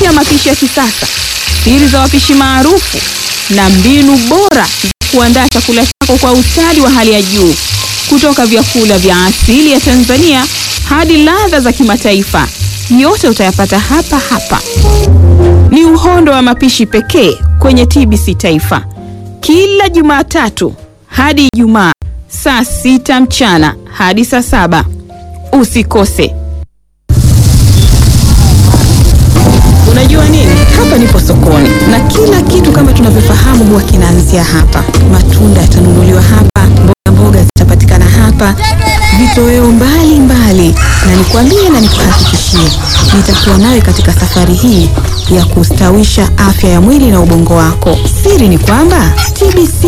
ya mapishi ya kisasa, siri za wapishi maarufu na mbinu bora za kuandaa chakula chako kwa ustadi wa hali ya juu, kutoka vyakula vya asili ya Tanzania hadi ladha za kimataifa, yote utayapata hapa hapa. Ni uhondo wa mapishi pekee kwenye TBC Taifa, kila Jumatatu hadi Ijumaa saa sita mchana hadi saa saba. Usikose. Unajua nini? Hapa nipo sokoni na kila kitu kama tunavyofahamu huwa kinaanzia hapa. Matunda yatanunuliwa hapa, mboga mboga zitapatikana hapa, vitoweo mbalimbali, na nikwambie na nikuhakikishie, nitakuwa nawe katika safari hii ya kustawisha afya ya mwili na ubongo wako. Siri ni kwamba TBC